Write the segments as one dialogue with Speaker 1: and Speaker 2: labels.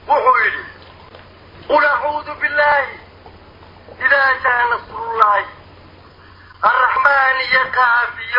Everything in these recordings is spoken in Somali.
Speaker 1: wuxuu yidhi qul acuudu billaahi idaa jaa nasrullaahi arraxmaan iyo qaaf iyo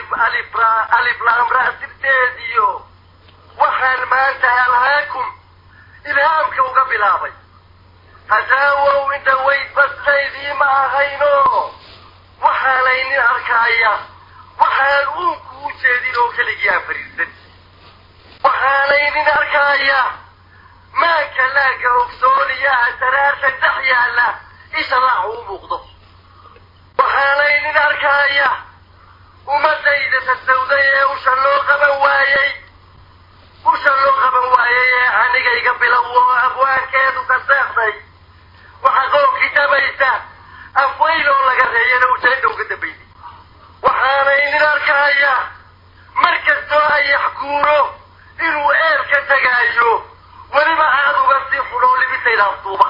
Speaker 1: aliflaamra sirteediyo waxaan maanta alhaakum ilhaamka uga bilaabay hasaawow inta weyd bastaydii ma ahayno waxaanaynin arkaaya waxaan uunku u jeedin oo keligii aan fariirsan waxaanaynin arkaaya maanka laaga ogsooniya asaraarta dhex yaalla isha raacu u muuqdo waxaanaynin arkaaya ummadayda tasawday ee usha loo qaban waayey usha loo qaban waayey ee anigayga bilow oo abwaankeedu ka seexday waxaa qoobkii dabaysa afweyl oo laga reeyana ujeedha uga dambaysay waxaanaynin arkaaya mar kastoo ayax guuro inuu eel ka tegaayo weliba aad uga sii xudhoo libisayda aftuuba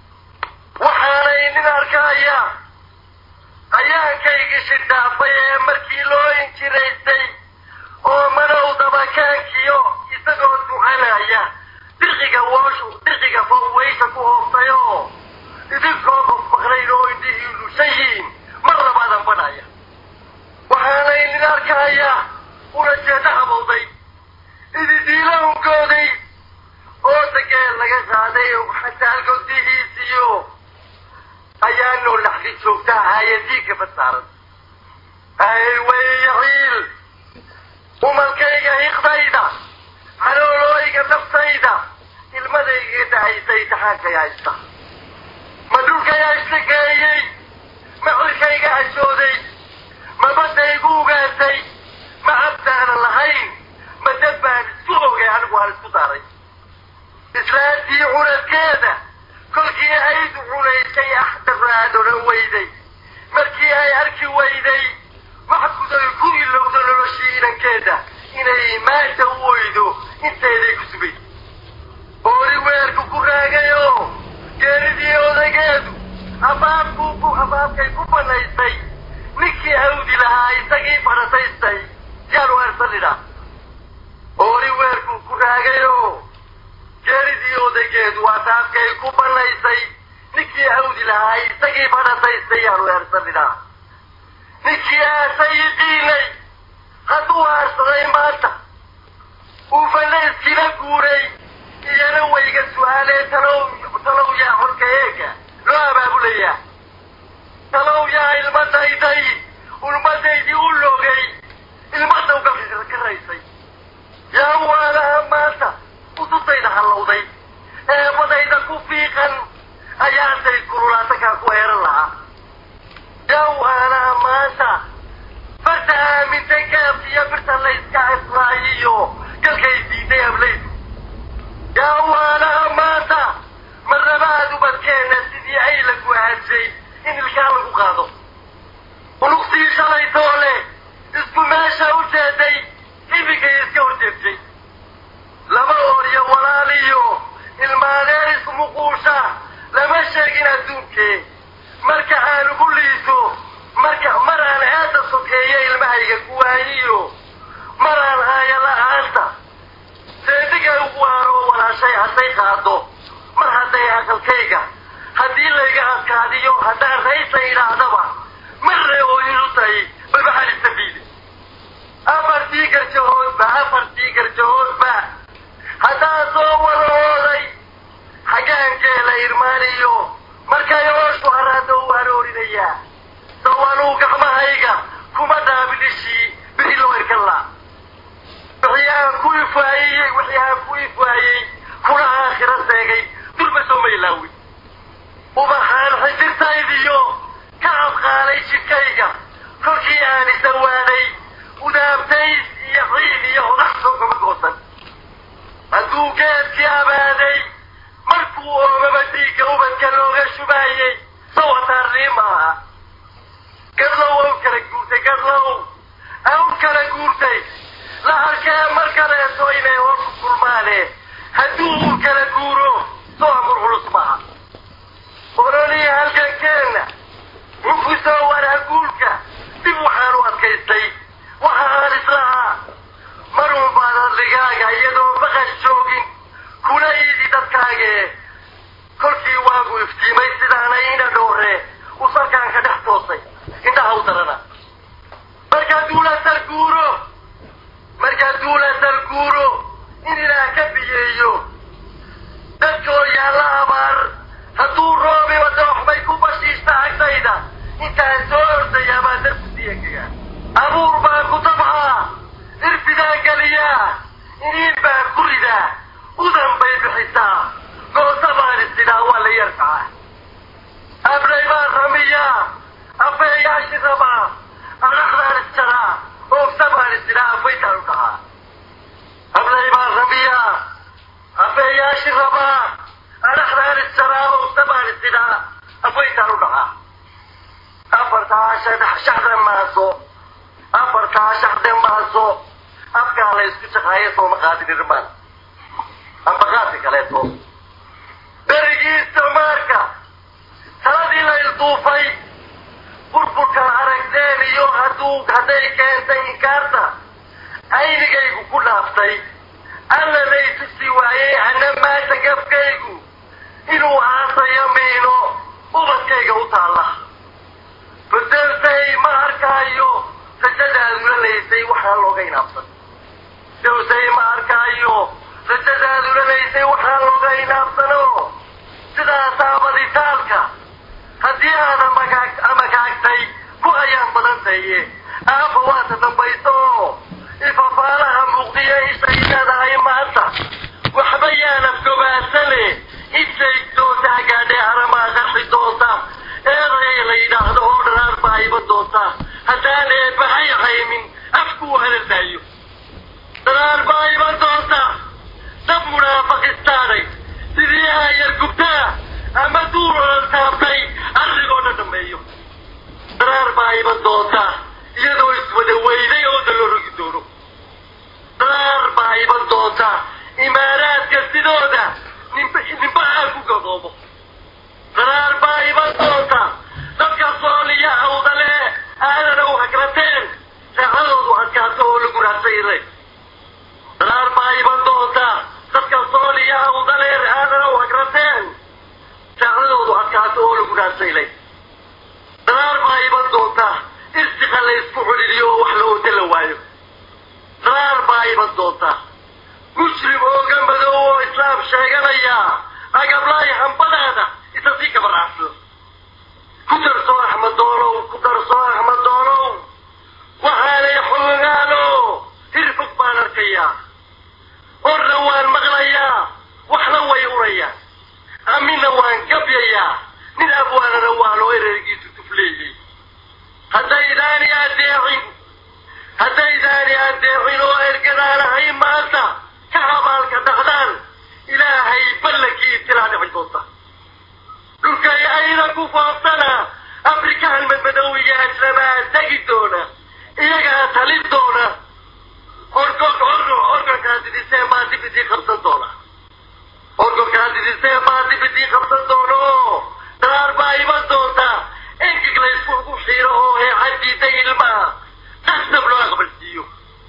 Speaker 1: waxaanaynin arkaaya ayaankaygii shidhaafay ee markii loo injiraystay oo manow dabakaankiyo isagoo ducanaya dirqiga wooshu dirqiga fawweysha ku hoobtay oo idinkoo qofmaqnayn oo indhihii lushayiin mar labaadan badhaya waxaanaynin arkaaya una jeeda habowday ididiila ungooday oo dageel laga qaaday xataa godihiisiyo ayaa noo laxdi joogta ahaaye diigga basaaran ay wayyaciil umalkayga hiqdayda caloolooyga naftayda ilmadayga dacaysay taxaankay haysta ma dhulkayaa islageeyey ma cirkayga hashooday ma baddaygu ugaasay ma cabdaanan lahayn ma dad baan isku ogay anigu aan isku daaray islaantii cunadkeeda kolkii aydu cunaysay axdaraad odhan weyday markii ay arki weyday wax guday ku ilowdo noloshii inankeeda inay maanta u oydo inteeday ku sugay oori weerku ku raagayoo geeridii odaygeedu abaabkuu abaabkay ku banaysay ninkii awdi lahaa isagii barataystay yaanu arsanidha oori weerkuu ku raagayoo geeridii odaygeedu abaabkay ku banaysay ninkii awdi lahaa isagii barataystay yaanu eersanidha ninkii aasayiqiinay hadduu aarsaday maanta uu fanayskila guuray iyana wayga su-aalee talow talow yaa xorka eega loo abaabulayaa talow yaa ilmadayday ulmadaydii u logay ilmada uga karaysay yaa waalaha maanta usutayda hallowday eebadayda ku fiiqan ayaantay kululaatakaa ku eeran lahaa yaa waalaha maanta farta aamintay gaabkiyo birta layska israayiyo galkay diiday ablaydu yaa waalaha maanta marnabaad ubadkeenna sidii ay la guhaansay in ilkaa lagu qaado uluqsii shalay toole isku meesha u jeeday ibigay iska horjeegtay laba ooriyo walaaliyo ilmaadeer ismuquusha lama sheegin adduunkee marka aan ugu liiso marka mar aan aada sokeeyo ilmahayga kuwaayiyo mar aan haaya la-aanta seediga ugu waaro walaashay hadday qaado mar hadday aqalkayga haddii layga adkaadiyo haddaan raysa idhaahdaba marre oo ilu tahay balba xalistafiide afartii garjahoodba afartii garjahoodba haddaan soo wadahooday xaggaankeela irmaaniyo markay ooshu haraada u haroorinayaa sawanuu gacmahayga kuma dhaabidhishii bixi loo irkan laa wixii aan ku ifaayey wixii aan ku ifaayey kuna aakhira seegay dulma soo maylaawi ubaxaan xijirtaydiyo ka abqaalay jidhkayga kolkii aan isawaaday udaabtays iyo ciid iyo hodaxso kama goosan hadduu geedkii abaaday markuu oomaba dhiigga ubadka looga shubaayey sawataarnii maaha gadlow aw kala guurtay gadlow aw kala guurtay la arkee mar kaleeto inay horku kulmaane hadduu uu kala guuro soo amur culus maaha ololii halkankeenna mukusoo waraguulka dib waxaan u adkaystay waxa aan islahaa marun baad adligaaga iyadoo baqan joogin kuna iidi dadka arkaage kolkii waagu iftiimay sidaanay ina dhoore uu salkaan ka dhex toosay indhaha u darana markaa duula sarguuro markaa duula sarguuro in ilaah ka biyeeyo dadkoo yaalla abaar hadduu roobiba dooxbay ku bashiishta agtayda intaan soo ordayaa baa darku siyankaga abuur baan ku tabxaa irfidaan geliyaa iniin baan ku ridaa udan bay bixisaa goosa baan isidhaa waa la yarkaca abray baan ramiyaa afeeyaashi rabaa adhaxdaan isjaraa oogsa baan isidhaa afaytaan u dhahaa abray baan ramiyaa afeeyaashi rabaa adhaxdaan isjaraa oogsa baan isidhaa afaytaan u dhahaa afartaa shaxda maaso afartaa shaxde maaso afkaa la isku shaqaayo sooma qaadin irmaan amba qaasi kaleeto berigii isticmaarka taladii la ilduufay burburka aragteen iyo hadduu hadday keentay inkaarta aynigaygu ku dhaaftay allanay tusi waayey ana maanta gafkaygu inuu aasayo miino ubadkayga u taalla bedelsay ma arkaayo rajadaadula laysay waxaa looga inaabsan dowsay ma arkaayo rajadaadula laysay waxaa looga inaabsano sidaasaa baditaalka haddii aada magaag amagaagtay ku ayaan badan taye aafa waata dambayso ifafaalaha muuqdiya ishay leedahay maanta waxba yaanab gobaasane ishay doonta hagaadhee haramaa qarxi doonta eeday la yidhaahdo oo dharaar baa iban doonta haddaan eebbahay haymin afkuu halalaayo dharaar baa iban doonta dab munaafaqistaanay sidii aayar gubtaa ama duur olan taabtay arligoo dhan dhameeyo dharaar baa iban doonta iyadoo iswada weyday oo da loo rogi doono dharaar baa iban doonta imaaraadka sidooda nimba nimba aan ku gadoomo dharaar baa iban doonta dadka sooliya awdale aadana u hagrateen saacadoodu adkaato oo lagu raadsayle dharaar baa iban doonta dadka sooliya awdale aadana u hagrateen saacadoodu adkaato oo lagu raadsaylay dharaar baa iban doonta irsiqa la isku xuliliyo oo wax la ooda la waayo dharaar baa iban doonta muslim ooga madow oo islaam sheeganaya agablaay hambadaada isa sii kabaracso ku darso axmed doolow ku darso axmed doolow waxaanay xoogaano hirfog baan arkayaa orna waan maqlayaa waxna way urayaan amina waan gabyayaa nin abwaanana waa loo ereygiisu tufleeyey haddaydaani adeecin haddaydaani adeecin oo ergadaanahay maanta ka habaalka dhaqdaan ilaahay ballankii itilaa dhici doonta dhulkay ayna ku fooftana afrikaan madmadoowiya ajnabaa tegi doona iyagaa talin doona orgog orgo orgolkaa didisee baa dib idii qabsan doona orgolkaa didisee baa dib idii qabsan doono daraar baa iman doonta engig la isku ugu xiiro oo heexadiida ilmaha qasab loo aqbalsiiyo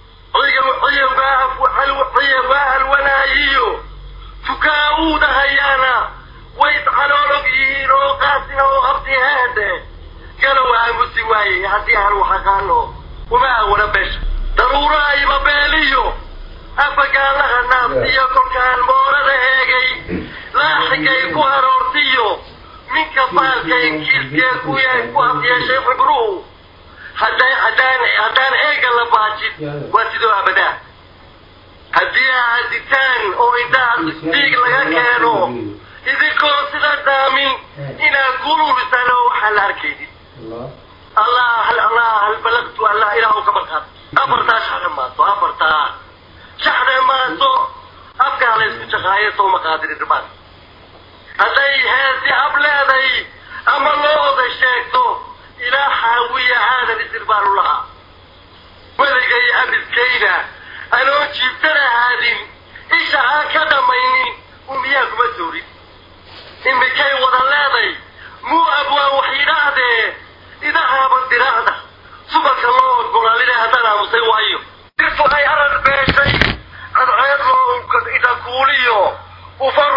Speaker 1: ciyawaa halwanaayiyo tukaa uudahayaana way caloolog yihiin oo qaasina oo qabti heedhe galow aamusi waaye haddii aan wax aqaano uma awala beesha daruurahayba beeliyo afagaalaha naafsiyo kolkaan moorada eegay laaxigay ku haroortiyo minka baalka inkiiskee ku ku afyeeshay xibruhu haddaan haddaan haddaan eega la baajin waa sidoo abadaa haddii aaditaan oo indhaha dhiig laga keeno idinkoo sida daamin inaad guluubisaan oo waxaan la arkaynin allah hal allah hal balagtu allah ilaah ka marqaad afartaa shaxde maaso afartaa shaxde maaso afkaa la isku shaqaayo soo maqaadiri dhimaan hadday heesi ab leeday ama loo oday sheegto ilaa xaawiya aadan isir baan u lahaa weligay abidkayna anoo jiibtana haadin isha aan ka dhamaynin umiyaa kuma soorin imikay wada leeday muu abwaan wax yidhaahdee idahaaba diraacda subalka loo ogolaalina haddaan aamusay waayo dirtu ay arar beeshay cadceed loo idhakuuliyo ufa roob suba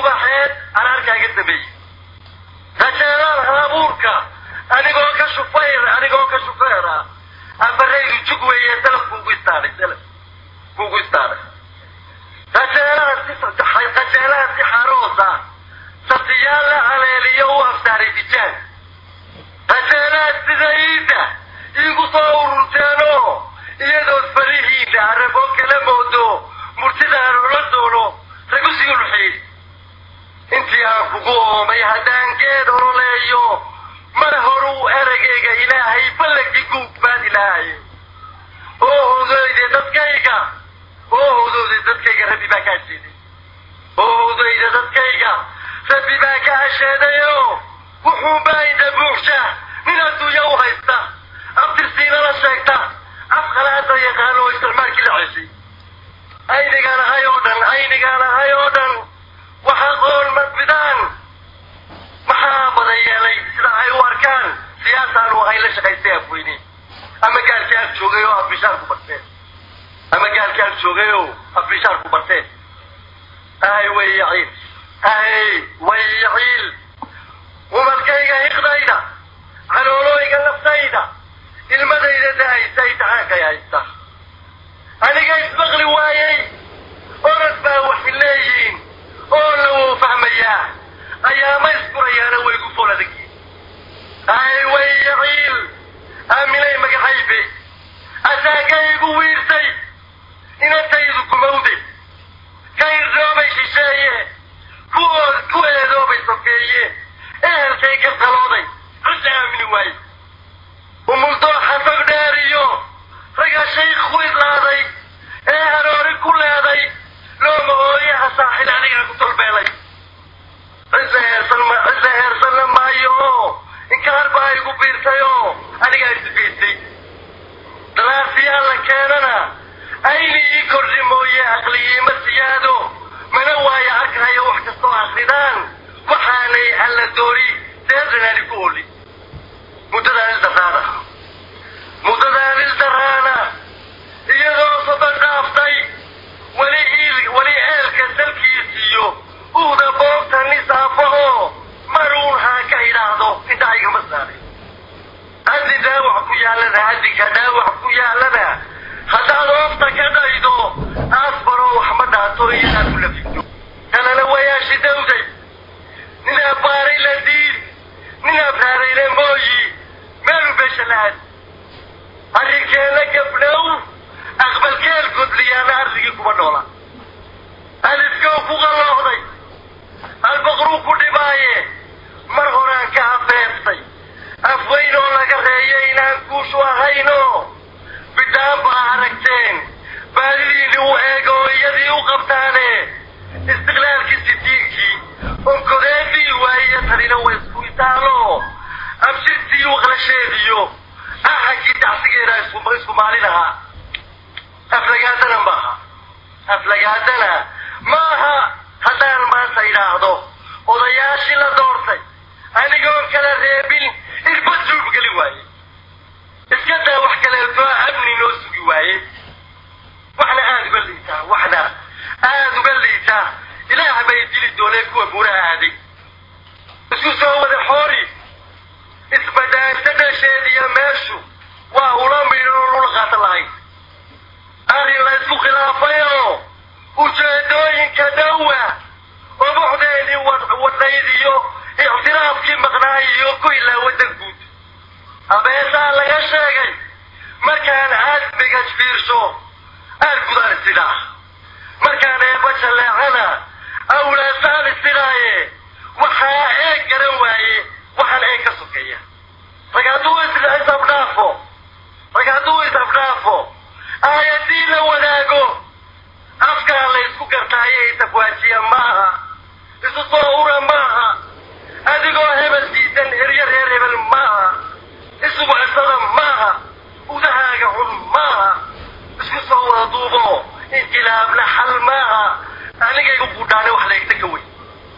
Speaker 1: ubaxeed araarkaaga sameeyey rajeelaan halabuurka anigoo ka shufayr anigoo ka shufeera afaraydu jug weeye dalaf kuugu istaadhay dalaf kuugu istaadhay rajeelaha si rajeelaha si xaroosa satiyaal la haleeliyo u aftaaray dijaan rajeelaha sida iida iigu soo ururteenoo iyadood farihiida araboo kala moodo murtidaan ola doono ragu sii ulxeey intii aan kugu oomay haddaan geed ololeeyo mar horuu eragayga ilaahay ballagii guug baad ilaahay oo hodooyde dadkayga oo hodooday dadkayga rabbi baa kaa sheeday oo hodooyda dadkayga rabbi baa ka hasheedayo wuxuu baayda buuxsha nin adduunya u haysta abtirsiinala sheegta afqalaada yaqaano oo isticmaalkii la ceshay aynigaan ahay oo dhan aynigaan ahay oo dhan waxa qoon madbidaan maxaa badan yeelay sida ay u arkaan siyaasaanu ahay la shaqaystay afweyne ama gaalkii ag joogay oo afbishaar ku barteen ama gaalkii ag joogay oo afbishaar ku barteen ahay way yaciil ahay way yaciil umalkayga hiqdayda caloolooyga naftayda ilmadayda dahaysa imtixaankay haysta aniga isbaqli waayey orad baa waxay leeyihiin oo la wuu fahmayaa ayaama iskurayaana way gu fool adagyiin ay way yaciil aaminay magacaybe asaagaygu wiirsay inantaydu kumawde ka irdhoobay shisheeye kuwood ku eedoobay sokeeye ehelkay ka talooday cidda aamini waaye umuldooxa sag dheer iyo raga shaykh ku idlaaday ee haroori ku leeday looma ooyaha saaxil anigaa ku tolbeelay cise heersan ma cise heersanna maayo oo inkaar baa igu biirtay oo anigaa isbiirtay dalaasiyaa la keenana ayni ii kordhi mooye aqliyiima siyaado mana waayo arkahayo wax kastoo akridaan waxaanay alla doori deedanaani ku oli muddadaan ildaraana muddadaan ildaraana iyadoo sodan dhaaftay weli iil weli eelka salkiisiiyo uuda boogta nisaafo oo maruun haa ka idhaahdo intaa igama saaray haddi dhaawac ku yaalana haddika dhaawac ku yaalana haddaad oofta ka dhaydo aasbaroo wax ma dhaato iyadaad ku lafito kalena wayaashi dawday nin abbaaray la diid nin abraarayna mooyi meelu beesha la-aad arrinkeena gabdhow aqbalkeel godliyaana arsigii kuma noola alifkow ku qallooxday albaqruu ku dhibaaye mar horaan ka hafeeftay afweyn oo laga reeyo inaan guushu ahayno bidaan baa aragteen baadidiini u eego oo iyadii u qabtaane istiqlaalkii sidiinkii onkodeedii waayiyo tanina way isku itaalo abshirtii waqlasheediyo ahankii dacsigeena isku maalin ahaa aflagaadana maaha aflagaadana maaha haddaan maanta idhaahdo odayaashii la doortay anigoon kala reebin irba suub geli waaye iska daa wax kaleeto amni noo sugi waaye waxna aada uga liitaa waxna aada uga liitaa ilaah bay dili dooneen kuwa buuraha aaday isku soo wada xoori isbadaarta dhasheediyo meeshu waa ula midhan oo lula qaatan lahayn arrin la isku khilaafay oo ujeedooyinka dhowa obuxdeedii wadnayd iyo ictiraafkii maqnaay iyo ku ilaa waddan guud abeesaa laga sheegay markaan aadmiga fiirsho aad gudaan isidhaa markaan eeba jalleecana awlaasaan isidhaaye waxaa eeg garan waaye waxaan eeg ka sokeeya rag hadduu isabdhaafo rag hadduu isabdhaafo aayadii la wadaago afkaa la isku gartaayo isafwaajiya maaha isu soo ura maaha adigoo hebel diidan heryo reer hebel maaha isugu cisada maaha udahaaga xun maaha isku soo wada duubo inqilaabna xal maaha anigaygu budhaane wax la egta ka wey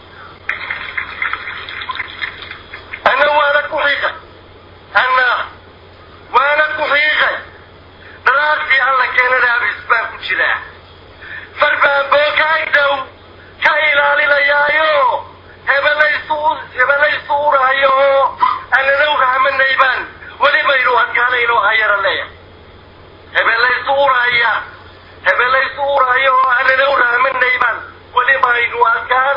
Speaker 1: ana waana ku xiiqay ana waana ku xiiqay dhalaartii alla keenana abis baan ku jiraa farbaan boo ka agdow ka ilaali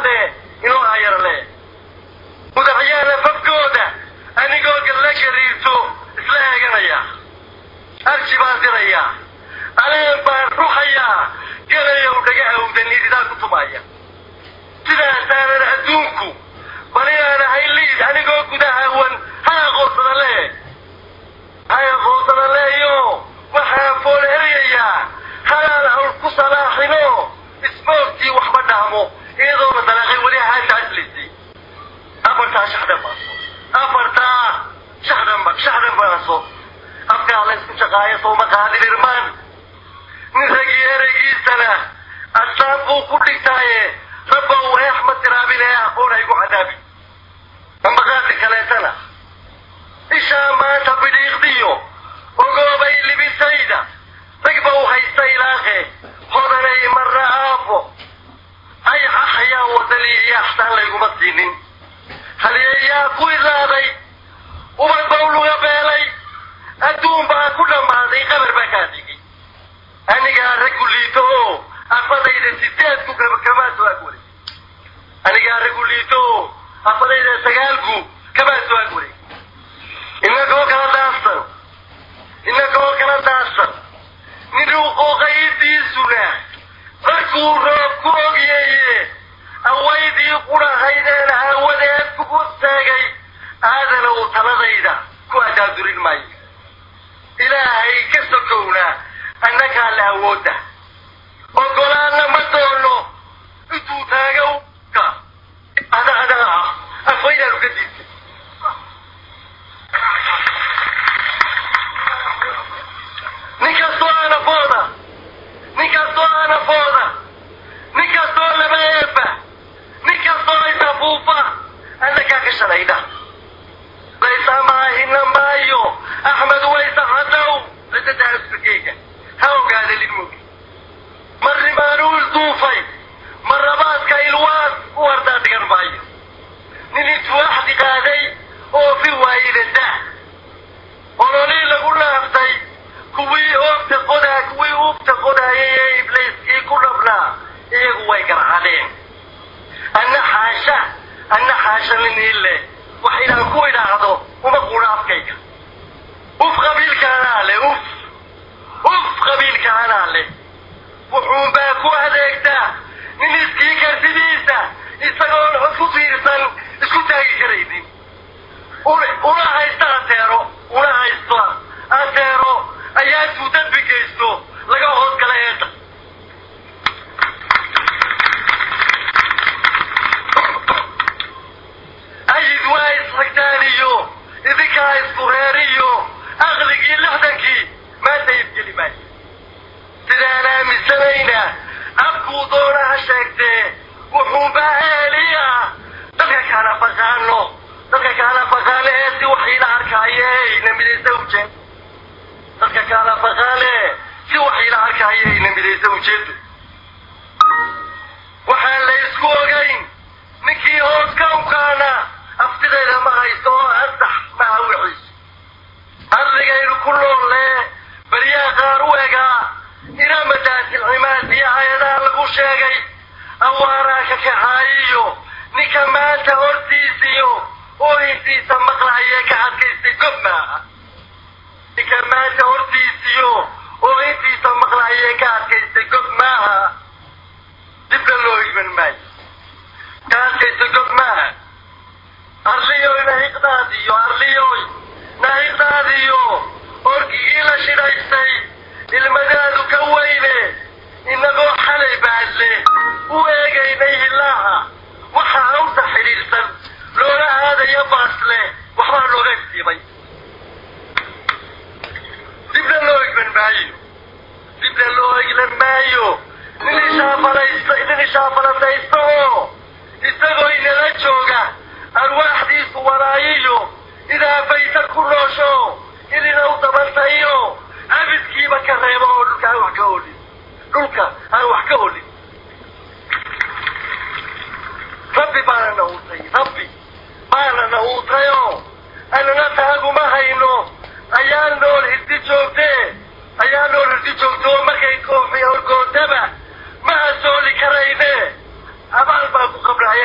Speaker 1: alle inoo hayarle mudaxyaana fafkooda anigoo galla gariirto isla eeganaya arji baan dirayaa aleen baan ruxayaa galayow dhaga awdanididaan ku tumaya sidaasaanan adduunku bal inaan ahay liid anigoo gudahawan ha aqoonsada lee ha aqoonsada leeyo waxaan fool eryayaa halaan hawl ku salaaxino isboortii waxba dhaamo iyadoona dalaaqay weli haasha aslisay afartaa shaxdan baaso afartaa shaxdan shaxdan baaso afkaa la isku shaqaayo sooma qaadin irmaan nin ragii ereygiisana asaan buu ku dhigtaaye rabba uu eex ma tiraabin ee aqoon haygu cadaabi ambaqaadi kaleetana ishaa maanta bidhiiqdiyo ogoobay libisayda ragba u haysta ilaaqe hodanay marna aafo ay xaxayaan wadani iyo axsaan layguma siinin halyeeyaa ku idlaaday ubad baw luga beelay adduun baa ku dhammaaday qabar baa kaa digay anigaa raggu liito oo afadayda sideedku kamaa soo agwaray anigaa raggu liito oo afadayda sagaalku kamaa soo agwaray inagoo kala daadsan inagoo kala daadsan nin uqooqaydiisuna markuu roob ku ogyeeye awaydii qurahaydeen aawadeed kugu taagay aadana uu taladayda ku adaadurin maayo ilaahay ka sokowna annagaa la awoodda ogolaanna ma doono intuu taaga ka ada adaga ah afwaydaanu ka diidtay nin kastoo anafooda nin kastoo anafooda nin kastoo laba eeba nin kastoo isafuufa annagaa ka shalayda laysamahina maayo axmed waysa hadow cidada asbakeyga ha ogaada lidmogi marnimaanuu ilduufay marrabaadka ilwaas u wardaa dhigan maayo nin intuu axdi qaaday oo fi waayida dah ololii lagu laaftay kuwii oogta qodaa kuwii uugta qodaayay ee ibliiskii ku dhabnaa iyagu way garcadeen anna xaasha anna xaasha niniile wax inaan ku idhaahdo uma quudha afkayga uf qabiilkaanaa le uf uf qabiilkaanaa le wuxuunbaa ku adeegtaa nin iskii kartidiisa isagoon xod ku fiirsan isku taagi karaynin una haysta ateero una haysto ateero ayaa tuu dambi geysto laga hoos gala eedda ayid waa isxigtaan iyo idinkaa isku reer iyo aqligii lixdankii maanta idgeli maayo sidaan aaminsanayna afkuu doona ha sheegtee wuxuunbaa eeliya dadka kaala faqaano dadka kaala faqaane ee si waxiila arkaaye ina midaysa ujeed dadka kaala faqaane si waxiila arkaaye ina midaysa ujeedo waxaan la isku ogayn ninkii hoos kawkaana aftideeda ma haysto oo ansax maha wixiis ardigaynu ku noolle baryaa qaar u egaa iramadaasi cimaad iyo hay-adaha lagu sheegay awaaraa ka kaxaayiyo ninka maanta hortiisiyo oo intiisa maqlaayee ka adkaystay gob maaha ninka maanta hortiisiyo oo intiisa maqlaayee ka adkaystay gob maaha dibna loo iman maayo ka adkaysta gob maaha arliyoy nahiqdaadiyo arliyoy nahiqdaadiyo orgigii la shidhaystay ilmadaadu ka weyne inagoo xalay baadle u eegaynay hilaaha waxa awta xidhiidhsan loola aadayo baasle waxbaa looga iftiimay dibna loo egman maayo dibna loo eglan maayo nin ishaafalaysta nin ishaafalataysta oo isagoo inala jooga arwaaxdiisu walaayiyo idaa bayta ku noosho idina u dabantayo abidkiiba ka reebo oo dhulka aan wax ka olin dhulka aan wax ka olin rabbi baana na uutay rabbi baana na uutayoo anana taaguma hayno ayaa nool hirdi joogtee ayaa nool hirdi joogto oo markay koofiya horgootaba ma asooli karayne abaal baan ku qabnaa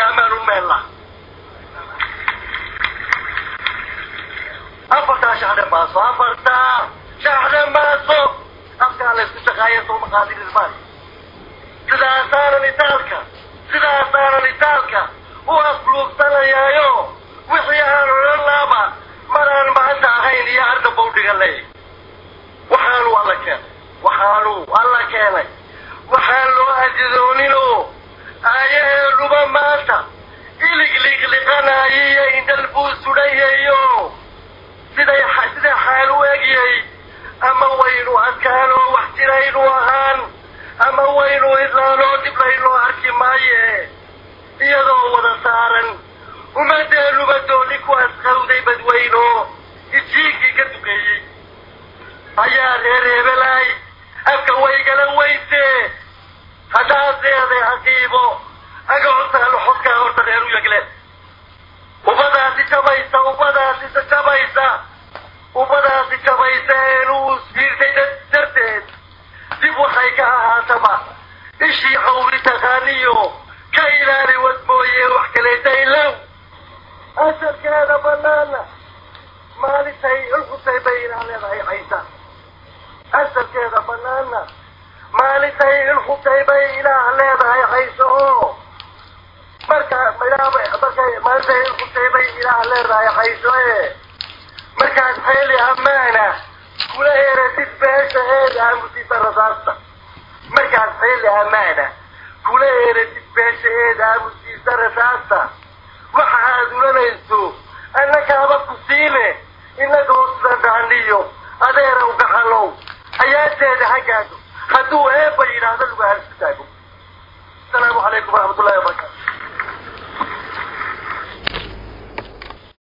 Speaker 1: qaadin irmaan sidaasaanan itaalka sidaasaanan itaalka u afluugsanayaayo wixii aan odhan laaba maraan maanta ahayn iyo arda bawdhiga ley waxaanu alla keenay waxaanu alla keenay waxaan loo ajidooninoo aayaheenuba maanta ilig liqliqanaayiyo indhal buu sudhayayo siday siday xaal u egyay ama waynu adkaanoo wax jiraynu ahaan ama waynu idlaanoo dib laynoo arki maaye iyadoo wada saaran ummadeenuba dooni ku asqawday badweyno ijiinkii ka duqeeyey ayaa reer hebelaay afka waygala weyse haddaad leeday caqiibo aga hortaalo xodkaa horta reer u yegle ummadaasi jabaysa ummadaasi jabaysa ummadaasi jabaysa eenuu fiirtay darteed dib waxay ka ahaataba ishii xawli taqaaniyo ka ilaali wad mooye wax kaleeta ilow asalkeeda banaana maalintay ulxutay bay ilaa leedahay caysa asalkeeda banaana maalintay ilxutay bay ilaah leedahay caysa oo marka markay maalintay ilxutay bay ilaah leedahay cayso e markaas xeeli ammaana kula eratid beesha eeda aamusisa rasaasta markaas xeeli ammaana kula eratid beesha eeda aamusiisa rasaasta waxa aad ulanayso annakaaba ku siine inagoo sadaniyo adeerow gaxalow ayaateeda ha gaadho hadduu eebba yidhaahdo lagu halsi taago asalaamu calaykum waraxmat ullahi wabarakatu